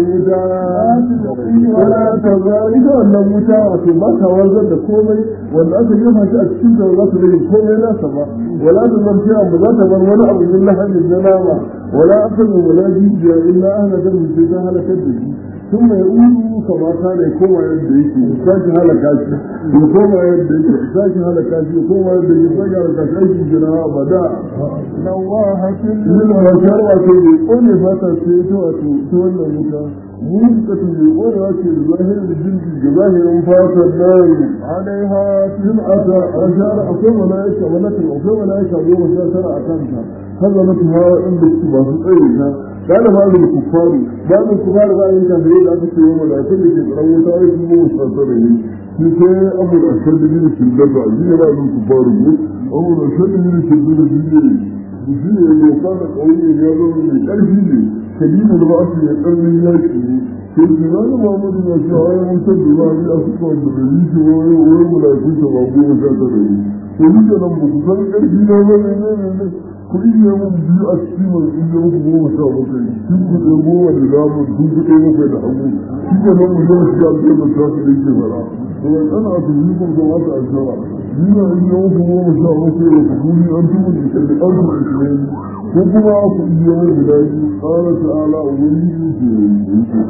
المتاع ولا تزال ولا متاع ما توازن da komai wanda aka yi fashi a cikin da za su rage komai nasa ba wala da zarfi abu za ta bar wani abu min lahamin na nama wala asalin wala jijiya illa ahla da mutum ta halakar da shi ثم يقول كما كان يكون يد يكي ساكي هلا كاشي يكون يد يكي ساكي هلا كاشي يكون يد يكي ساكي هلا كاشي أيكي جناها بدا لواحة من الرجال وكي يقول فتا سيتو أتو تولى مكا موسكة يقول وكي ظاهر الجنس جظاهر فاتا النار عليها سمعة أشار أقوم ملائكة ولكن أقوم ملائكة يوم شاكرا أكامتا هذا مثلها عند السبا في قيلها قال بعض الكفار بعض الكفار قال إن كان بريد أكثر يوم ملائكة لكي تقرأوا تعيش مو مستطرين لكي أمر أشد من الشدة جينا بعض الكفار أمر أشد من الشدة جينا shi ne ya kana ƙauye ya zama mai ƙarfi ne kadimu da ba su ya ƙarfin yaƙi ne sai ki na da mamadu na shi a yawan mutum da ba a suka wanda da yi shi wani wani mulakun ta ba goma sha tara ne to ni ke nan ba ku san ƙarfi na ba ne ne ne ku iya mun biyu a cikin mai iya muku goma sha bakwai kin ku ɗaya goma da damar kun ku ɗaya bakwai da hagu shi ke nan mu zama shi a cikin da ta su da yake fara to ana su yi kun zama ta ashara ni na iya muku goma sha bakwai da ku guni an tumu da ke da ɗan ku ishirin ko kuma ku iya mun guda biyu ƙara ta'ala a wani yi ke yi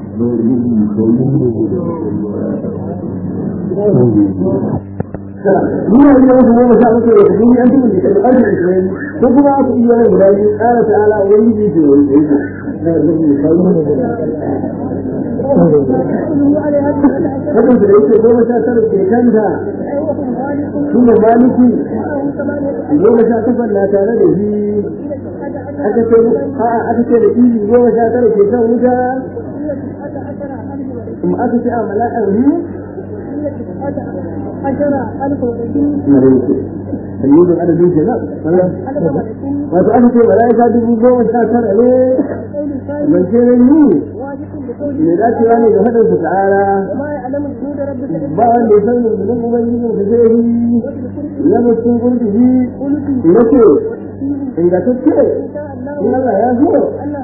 ni na iya wasu goma sha bakwai da kudi an tuba da ƙarfi ishirin ko kuma aka iya wani guda biyu ƙara ta'ala a wani yi ke wani yi Hakan da yake goma sha tara ke kanta shi ne maliki goma sha takwas na tare da shi aka ce aka ce da izi goma sha tara ke kan wuta kuma aka ce a mala'ar hu sayyidun adadin kenan wato aka ce mala'ika dubu goma sha tara ne ban ce ne ni mai dacewa ne da haɗin su ta'ala ba wanda ya san rundunar ubangijin su zai yi ya mutum kurkushi na ce ingantacce in Allah ya so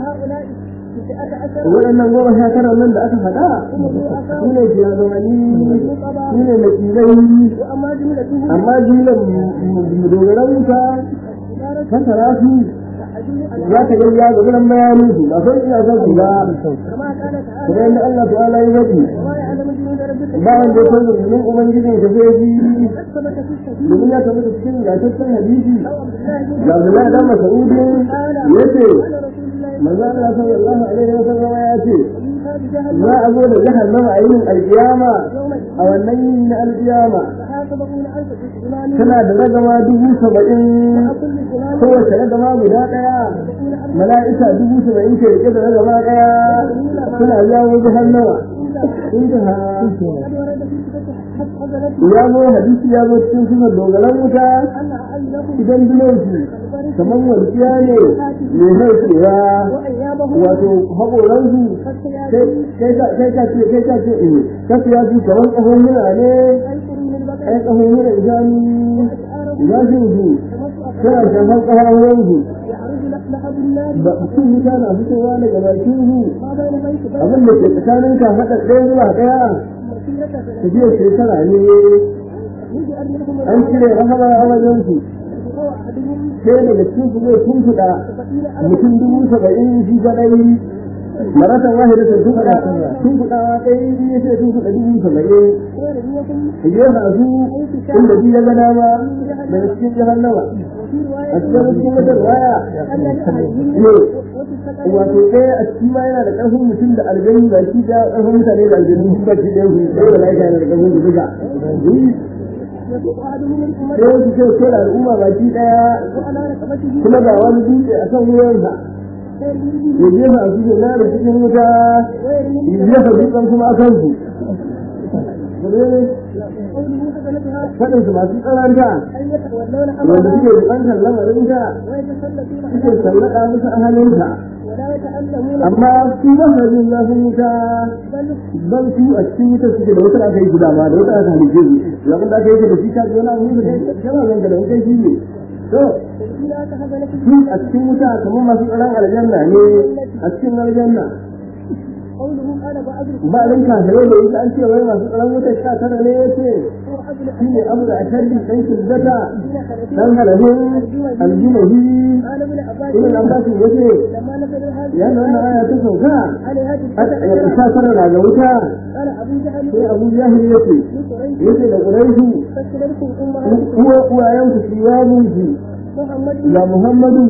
waɗannan goma sha tara nan da aka faɗa su ne shugabanni su ne makilai amma jimlar dogaran wuta fasara su za ka gani ya ga gudan bayanin su ba sai ina son su ba kuma yadda Allah ta'ala ya faɗi ba wanda ya san rundunar ubangijin ka zai ji domin ya tabbata cikin gataccen hadisi ga Abdullahi dan Mas'udin yace manzo Allah sallallahu alaihi wa sallam ya ce za a zo da jahannama a yin alkiyama a wannan yin na alkiyama tana da ragama dubu saba'in kowace ragama guda ɗaya mala'ika dubu saba'in ke rike da ragama ɗaya suna yawo jahannama intaha ya zo hadisi ya zo cikin sunan dogaran wuta idan bilonsu kamar walƙiya ne mai haifewa wato haƙoransu kai ka ce kai ka ce eh kasu ya fi kamar ƙahon mura ne ai ƙahon mura idanu gashin su suna shafan ƙahon ba sun wuta na fitowa daga bakin su abin da ke tsakanin ka haɗa ɗaya zuwa ɗaya tafiyar shekara ne an cire rahama a wajen su sai daga cikin su zai tuntuɗa mutum dubu saba'in shi kadai maratan wahida ta tuntuɗa tuntuɗawa ɗaya biyu ya ce tuntuɗa dubu saba'in ka jefa su inda biyu ya ga dama daga cikin jahannama a cikin cikin wata waya ne wato ɗaya a cikin ma yana da ƙarfin mutum da aljanu ba shi da ƙarfin mutane da aljanu ba shi ɗaya su ɗaya da lafiya da ƙarfin su duka sai wasu ce ce da al'umma baki ɗaya kuma ga wani dutse a kan wuyansa ya jefa a cikin na da cikin wuta ya jefa dutsen kuma a kansu faɗin su masu tsananta wanda suke buƙatar lamarinta suke sallaka musu ahalinta amma su ba sa jin zafin wuta ban su a cikin wuta suke da wata aka yi guda ma da wata aka halice su abin da aka yi da shi ka wani abu ne da kana zan da wuta shi ne to su a cikin wuta kamar masu tsaron aljanna ne a cikin aljanna ba rin kafirai da yake an ce wai masu tsaron wuta sha tara ne yace shi ne abu da ashaddi dan kizzata dan halabin aljumahi ibn abbas yace ya nan aya ta sauka ya sha tara na ga wuta sai abu jahil yace yace da quraishu uwa uwayen ku siyamun ji ya muhammadu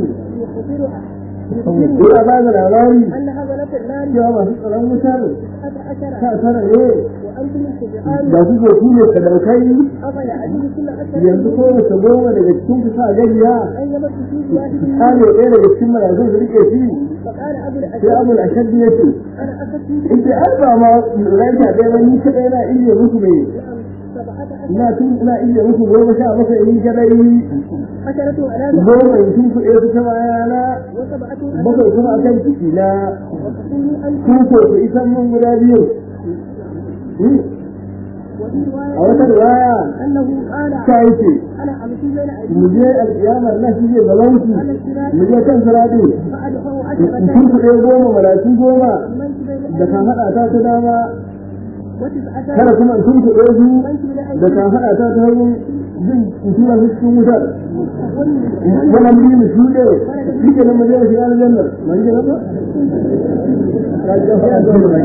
Ina ba da labari cewa masu tsaron wutar ta tara ne da su ke su ne sadaukai yanzu ko wace goma daga cikin ku sa gajiya kame ɗaya daga cikin marazin su rike shi sai abu da ashaddi ya ce ita an ba ma raita ɗaya ba ni kaɗai na iya musu ne وسبعة ina عشر tun ina iya muku goma sha bakwai in kadai عشرة على goma in tun kuɗe su ta bayana وسبعة bakwai kuma akan ciki na وتقول ألف kuko su isan mun guda biyu وفي a wata رواية riwaya أنه قال ta yake أنا أمشي بين mu أيدي je alƙiyamar na shi ne gabanki على الصراط mu je kan sirati فأدفع in عشرة kun kuɗe goma malaki goma أمنت بين da ka أيدي haɗa ta ta dama وتسعة kada kuma in kun kuɗe su أمنت بين da ka أيدي haɗa ta ta hanyar jin in tura su cikin wutar والمسلمين wannan biyu mu shuɗe shi ke nan mu je mu shiga aljanna man ji ba ka ji ba ya zo da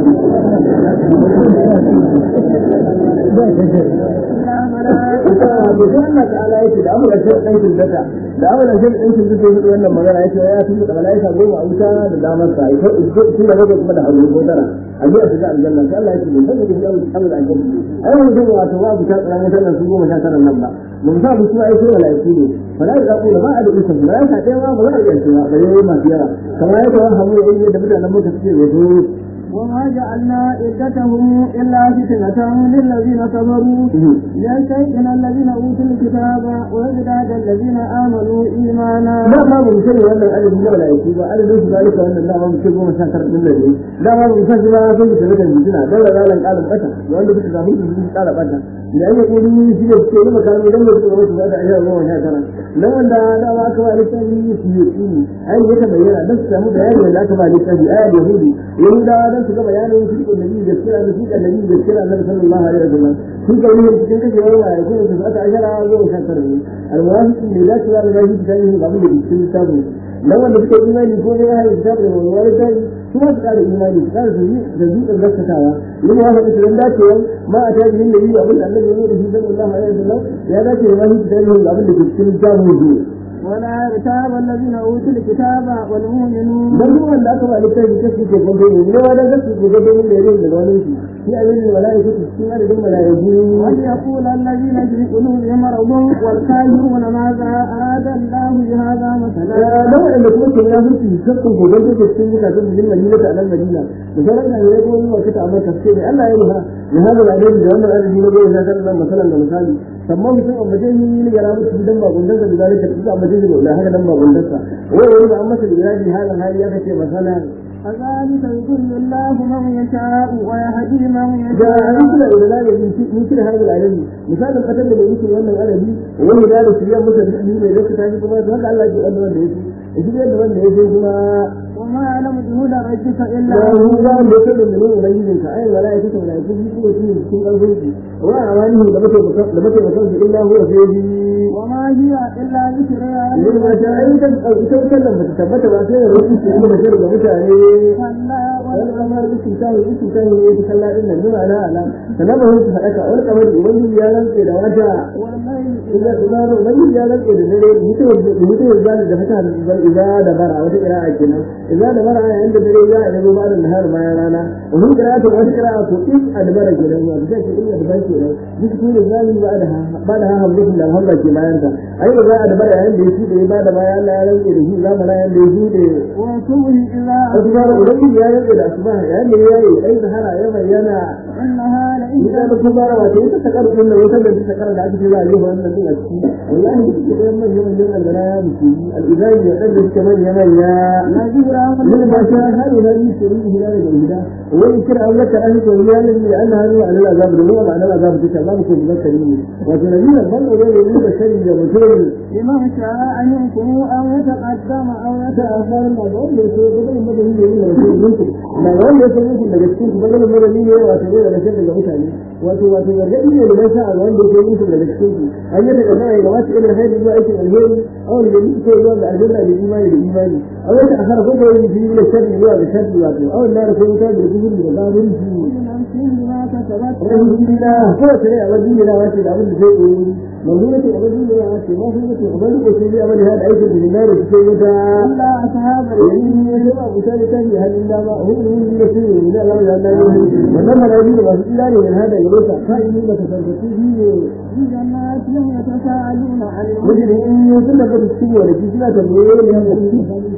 إلا ملائكة ita wato sai Allah ta'ala yake da amurka shi ɗan shirkata da amurka shi ɗan shirkata ya wannan magana yake ya tun da malaika goma a wuta da damar sa ita tun da bakwai kuma da hagu ko tara a biya su ga aljanna sai Allah yake ne sai da shi amurka aljanna ai wani zai wato ba bu ta tsara wutar nan su goma sha tara nan ba mun sa bu su ai sai malaiku ne malaika ko da ba a da isa malaika ɗaya ma ba za a iya cewa ba yayi masu yawa kamar yadda wani hamu ya yi da mutanen mota suke wato وما جعلنا عدتهم إلا فتنة للذين كفروا ليستيقن الذين أوتوا الكتاب ويزداد الذين آمنوا إيمانا لا ما من شيء ولا ألف ولا يكتب ألف ليس ذلك وأن الله ما بيكتب ما شاكر من الذي لا ما من شاكر ما في سنة الجنة لا لا لا قال بشر وأن بيكتب في الجنة قال بشر لأن يقولون في الشيء ما كانوا لم يكتبوا ما شاكر أشياء الله شاكرا لو أن لا ما كما لتاني في يقين أي يتبين بس سمو بيان لا كما لتاني آية اليهودي يهودا لم تكما بيان في النبي يذكر في النبي يذكر النبي صلى الله عليه وسلم في قوله في تلك اليوم يكون تسعة عشر يوم شاكرا الموافق اللي لا تبقى لغاية تاني قبل cikin littafin dan wanda suka yi imani ko ne ya haɗa littafin da wani wani tari su ma su ƙara imani su ƙara su da zuƙar gaskatawa yin ya haɗa su don dacewa ma a tari yin da yi abin da annabi ya da shi sallallahu alaihi wasallam ya dace da mahi tari yin abin da ke cikin littafin zuwa ولا يرتاب الذين أوتوا الكتاب والمؤمنون dan duk wanda aka ba littafi ta su ke gwado ne ne wa da gaske ke gwado ne da yin da wani shi shi a yin mala'iku su cikin adadin mala'iku وليقول الذين في قلوبهم مرض والكافرون ماذا أراد الله بهذا مثلا da waɗanda kuma ke ya fi shakkun gobe da ke cikin mutane da jin madina ta nan madina da sauran na yare kuma zuwa kita amma tafsir ne Allah ya ruha ya hada da alheri da wannan arziki na gobe zakar nan masalan da misali amma mutum amma dai yin ya rabu cikin dan babun da da zalika da amma dai da haka dan babun da sa wai wani ba amma da iradi halan hali ya kace masalan كذلك يضل الله من يشاء ويهدي من da يشاء an kula da zalika min kira hada alami misalin katar da yake wannan alabi wani da da shirya masa da ne da ka tashi kuma haka Allah ya ji wanda yake shi da wanda yake kuma وما يعلم جنود ربك إلا da هو mu za mu da da mun ubangijin ka ai wala yake da yake shi ko shi cikin karfin shi wa amani da muke da muke mutan shi illa huwa sayyidi وما هي إلا ذكرى yin ma ta ai kan ita kallan ba ta tabbata ba sai rubutu shi da shirga ga mutane كلا wani kamar isin tahi isin tahi ne ta kalla din nan nuna ala ala sanan ba su faɗaka wani kamar ubangiji ya rantse da wata والليل إذا إذا ubangiji ya rantse da dare mutuwar mutuwar zalin da fata da idza da bara wata qira'a kenan idza da bara yayin da dare ya yi ba da nahar bayan rana wani qira'atu wata qira'a ko is adbara kenan ya da ke inda da ban kenan duk ne zalin ba da ba da hamdulillah da hamdulillah ke bayan ta ai da za a da bara yayin da yake da ba da bayan Allah ya rantse da shi zamanin yayin da yake da وصبح إذا wasu ba da ubangiji ya rantse da asuba yayin da ya yi ai sahara ya bayyana إنها idan لإذا ba kuma ba wato ita ta karu din nan wata da ta karu da ake cewa yi wannan din a ciki wallahi duk da yan manyan manyan albara ya mutu al-izai ya dan da manya manya نذيرا من ما شاء هذه هذه سوري هلال الهدى وإن كان أولا كان يقول هلال لأن هذا على العذاب دون معنى العذاب في كلام كل ذكرين وتنبيه الظن إليه من بشر يمتون لمن شاء منكم أن يتقدم أو تأخر ما قال ليس بدل مدني من رسول منكم ما قال ليس منكم لجسكم بدل مدني وتنبيه لشر المتعني wato wato gargaɗi ne da sa a wanda ke musu daga cikin su an yi daga baya ga wasu irin haidi zuwa aikin alheri a wanda da ke zuwa ga aljanna da imani da imani a wata a harfa ko yi biyu da sharri zuwa ga sharri wato a wanda da kuma ta da gudu da zabun su نفس بما كسبت alhamdulillah ko ta ne a wajen da wace da abin da zai koyi mamuna ce a wajen da wace ma sun ce abin da sai ya bada hada aikin da na da cikin wuta إلا أصحاب yayin ne da abu sai ta yi halin da ba hu hu da su ne da Allah ya Allah wannan marabi da masu ilani ne hada gare ta kai ne da tasarrufi ne في جنات يتساءلون عن المجرمين mujrimin sun da su cikin wani suna tambaye ne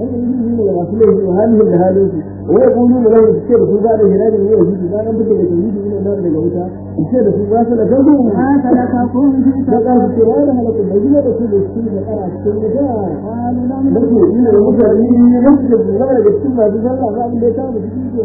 an yi yi ne da masu laifi wa halin da halin su wa ya kulu mu lahu ce da su ba da hirari ne ya yi ba nan fita da tauhidi ne nan daga wuta ce da su ba su da gangu ما سلككم في da ka سقر su ce wani halakun da gina da su da su da kara cikin wuta قالوا لم da su yi da mutane ne da su da su zama daga cikin masu sallah ba abin da ya kama cikin ke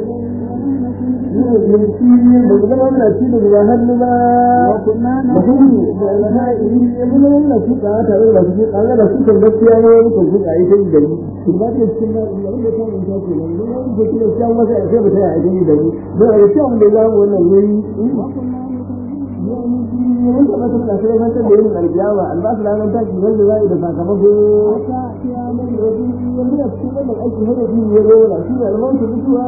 nan ba zama muna ci da zuwa hannu ba وكنا mutum da alama iri ya zama muna ci ka tare da su ka ga su kan gaskiya ne muka su ka yi sai da ni to ba ta cikin na da wanda ta mun ta ce nan ne wanda ke da cikin wasa ya sai ba ta yi da ni don a cikin mun da za mu wannan wuri mun ta ba ta da sai ban ta da yin alƙiyama albasu da nan ta ci wanda za yi da sakamako ta kiyama da wani wanda ya cikin wannan aiki har da shi ya rola shi da alman ta mutuwa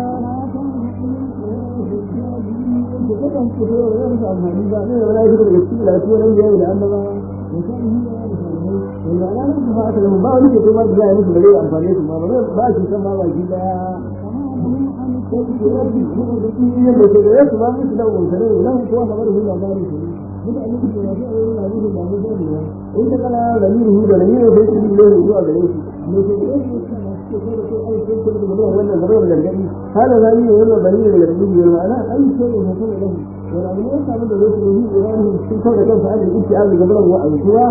da kan ku da wani amfani ba ne wala yi da cikin lafiya nan da yayi da annabawa da kan yi da alfahari wanda ana nan ba ta ba wani ke kuma da ya musu bare amfani su ma ba ba shi san ma ba shi da da ke da yasu ma musu da wannan nan ko kamar hu labari su duka an yi da ya yi na musu da mu da ne in ta kana da ni hu da ni ne sai su ne zuwa gare shi ne ke da yasu wannan zarar da gani hada zai yi wannan bani da gani ne ma'ana ai sai ne mutum da shi wala mun ya samu da zai yi Ibrahim sun kawo da kansa a cikin iyali ga gaban wa alkuwa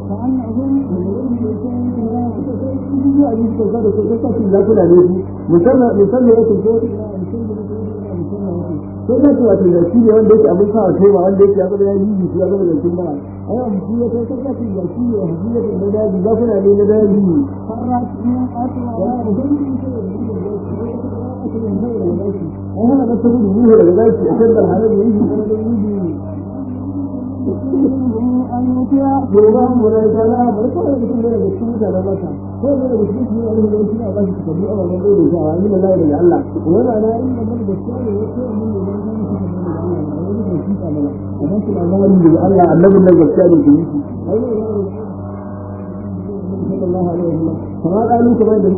musamman musamman ya tunto ko da cewa ce da shi ne wanda yake abin sa kai wanda yake abin da yi shi ya zama da kin ba ai an shi ya kai kai kai da shi ne shi ya da daji ba kuna ne na daji فرت من ai hana da sabu ruhu daga daji a kan da halin yi shi da yi أن يطيع gobe mu da jana bar ko da cikin da cikin da mata ko da da cikin da wani da shi ba shi kabi a wannan da shi a yin Allah da Allah wala na in da da shi ne ko mun da shi da shi da Allah amma shi da Allah da Allah annabi da gaskiya ne ke yi sallallahu alaihi wasallam kuma kalu kuma da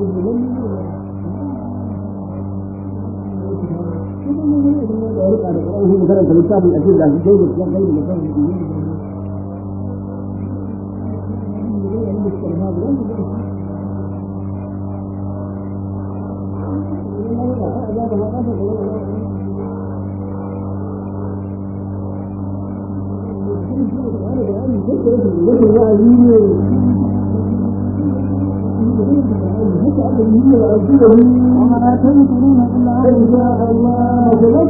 da karanta littafin a cikin da shi da shi da shi وما تنكرون إلا أن شاء الله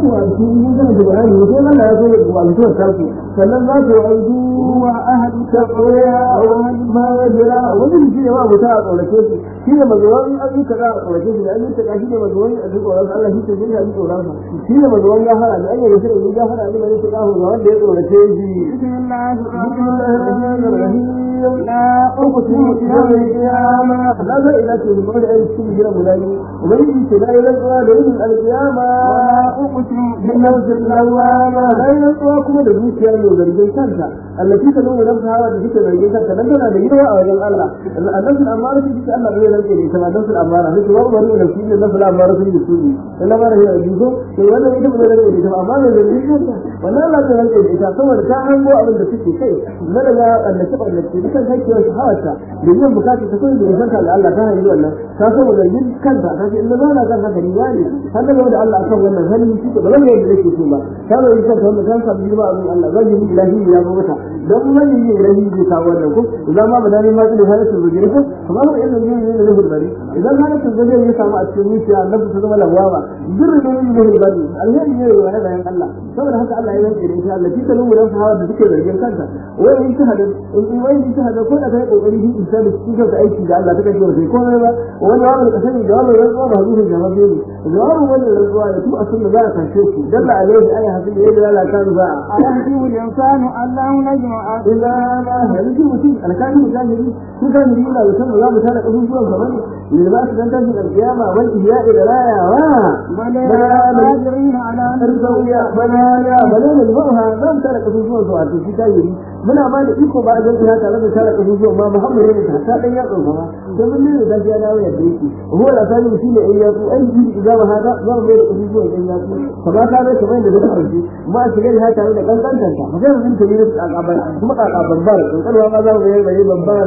sannan za su aidu wa ahli taqwa wa ahli ma wajira wannan shi ne ma mutum a tsorace shi shi ne mazuwan ayyuka za a tsorace shi an yi taka shi ne mazuwan a tsoron Allah shi ce shi ne tsoron sa shi ne mazuwan gafara ne an yi shi ne gafara ne mai taka ga wanda ya tsorace shi بسم الله bismillahir rahmanir rahim لا أقسم بيوم القيامة لا لا إله إلا الله أي شيء غير ملاي وبين لا إله إلا الله القيامة ولا أقسم بالنفس اللوامة لا ينسوا كما دبوك يا لو درجين كانتا التي تلوم نفسها وتجيك درجين كانتا لن تنا ديروا أوجل الله النفس الأمارة تجيك الله غير الكريم كما النفس الأمارة مثل ما أمروا نفسي النفس الأمارة في السوري إلا ما رهي أجيكم كي وانا يجب أن نرى إذا أمارة درجين كانتا وانا لا تنال إذا سوى ركاعا وأبن دفكي شيء ملغا أن تبقى التي kan kai kiwon shahawarta da yin bukatar ta koyi da yanka da Allah ta hanyar wannan ta saboda yin kanta ta ce inda zana kan haka riya ne har da da Allah akan wannan hali shi ba zan yadda nake so ba ta zo yin kanta wannan kan samu girma abin Allah zan yi ilahi ya zo mata dan wani yin ilahi zai kawo wannan ko idan ma badani ma da halatul zujri ko kamar da irin yin yin da bari idan halatul zujri ya samu a cikin zuciya annabi ta zama lawama birri ne yin da bari alheri ne wa da Allah saboda haka Allah ya yanke da insha Allah shi ta lungu dan sahawa da suke zargin kanta wai in ta hada in wai in ta hada ko da kai kokari shi in sabi cikin da aiki da Allah ta kace sai komai ba wani wani ka sani da wannan rantsuwa ba zuwa jama'a ne jawabin wannan rantsuwa da tu a sunna za a kace shi dalla alaihi ayi hasil yayi da Allah kan za a أيحسب الإنسان أن لا نجمع illa ma haliki mutum alkali mujahidi su kan yi da wutan za mu tana abubuwan gaban ne ba su dan tashin alkiyama wal ihya'i da rayawa بلى بلى قادرين على أن arzawiya banaya balal al-bawha zan tara kasusuwan su a tuki tayi muna ma da iko ba zan ina tare da tara kasusuwan ma Muhammad ne ta ta dan ya tsofa ba dan mun ne da ya dawo yadda yake huwa la sani shi ne ai ya ku ai ji idan ba hada zan mai da kasusuwan dan ya ku kama ka ne kamar da duk arzi ma shiga da tare da kankantan ta magana mun ta ne da kaban kuma kakaban bar kankanwa ma za mu yi bai babbar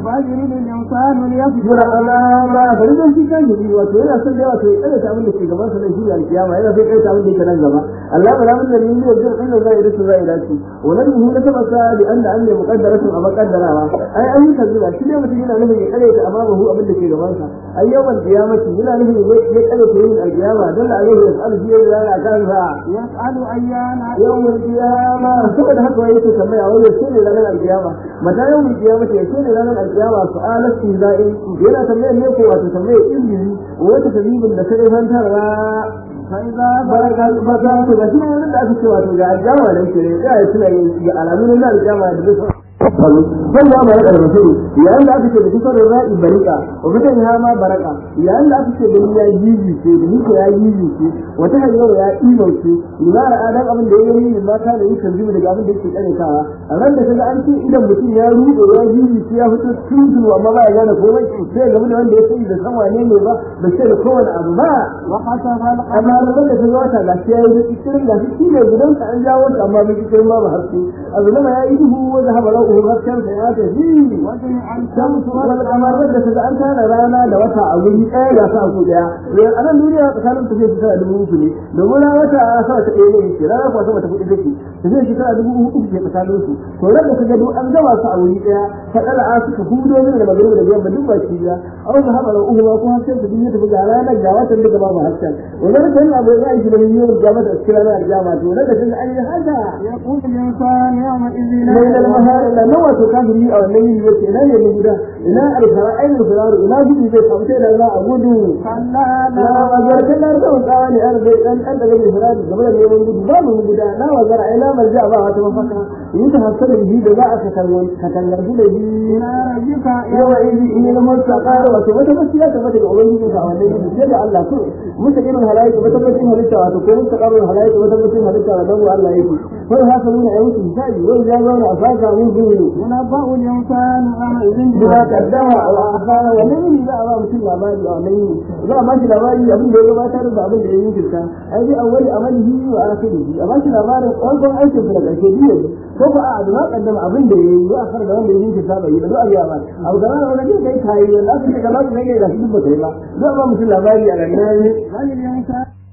بل يريد الإنسان ليكفر jira ala ba bari don shi kan jiri wato yana son da wato ya kada ta abin da ke gaban sa da shi alkiyama yana son kai ta abin da yake nan gaba Allah ba ramin da yin yau jira inda zai rasu zai dace wannan muhimmin da taba sa da anda an ne muqaddaratun a muqaddarawa ai an yi kazuwa shi ne mutum yana nufin ya kare ta amma ba hu abin da ke gaban sa ai yawan kiyamati yana nufin ya kare ta yin alkiyama dan Allah ya sa'al shi ya ga kansa يسأل أيان yawmul qiyama saboda haka wai yake tambaya wai yace ne ranar alkiyama mata yawmul qiyama ce yace ne ranar alkiyama su'alat tizai yana tambayar ne ko wato tambayar ilmi wata tabibin da sai fantarwa فإذا baraka baraka to ga shi ne da aka ce wato ga alkiyama da yake ya yi suna yin alamun na alkiyama da zai sai ya baraka da mutum yayin da aka ce da kusa da ra'i barika wa mutum ya ma baraka yayin da aka ce da ya jiji ce da nika ya jiji ce wata hanyar ya imo ce limara adam abin da ya yi min mata da yake zuwa daga abin da yake karetawa a ran da kaga an ce idan mutum ya rude ya jiji ce ya fito tudu amma ba ya gane komai sai ga da wanda ya sani da san wane ne ba ba sai da kowane abu ba وحسب amma القمر da kaga wata ga shi ya yi cikin ga shi ne gidan ka an jawo ta amma bai cikin babu haske abu nama ya yi duhu wanda haɓa ra'uhu hasken sa ya tafi وجمع shamsu الشمس wal kamar da kaga an tana rana da wata a wuri ɗaya ga sa ku ɗaya a nan duniya tsakanin tafiya ta tana dubu uku ne domin rana wata a sa ta ɗaya ne ke rana kuwa sama ta kuɗi take tafiya shi tana dubu uku ke tsakanin su to ran da kaga duk an gama su a wuri ɗaya ta ɗala a suka hudo min da magana da biyan ba duk ba shi ya au da haɓa ra'uhu ma ko hasken ta duniya tafi ga ranar ga watan duka babu hasken wannan kan abu ya yi da miliyon ga mata cikin ranar jama'a to ran da kaga an yi haka يقول الإنسان يومئذ من المهار لا نوى تكافر لي أو النبي يقول لا يجب لا الفراء أين الفراء لا جد زي خمسين لا أقول كلا لا وزر كلا رجل قال أنا أن أنت جاي الفراء قبل أن يوم جد ما من جد لا وزر إلى مرجع بها تمفكا يتحسن به دعاء كتنون كتنجر به إلى ربك يومئذ إن المستقر وتمتمسي لا تمتك أولي جد فأولي جد الله كل مستقيم الهلايك وتمتم هلتا وتكون مستقر الهلايك وتمتم هلتا ودمو الله يكي فالحاسبون أيوك الزاجي وإذا زون أفاكا من دونه ينبأ الإنسان يومئذ bima kaddama wa akhara wa nan za a ba mutum labari a nan za a ba shi labari abin da ya gabatar da abin da ya yi kirka ai bi awwali amalihi wa akhirihi a ba shi labarin farkon aikin sa da karshe biyu ko ba a bima kaddama abin da ya yi wa akhara da wanda ya yi kirka bai yi ba duk a ba abu da ran da kai kai wanda aka ce da ba kai da shi duk ba kai ba za a ba mutum labari a nan بل الإنسان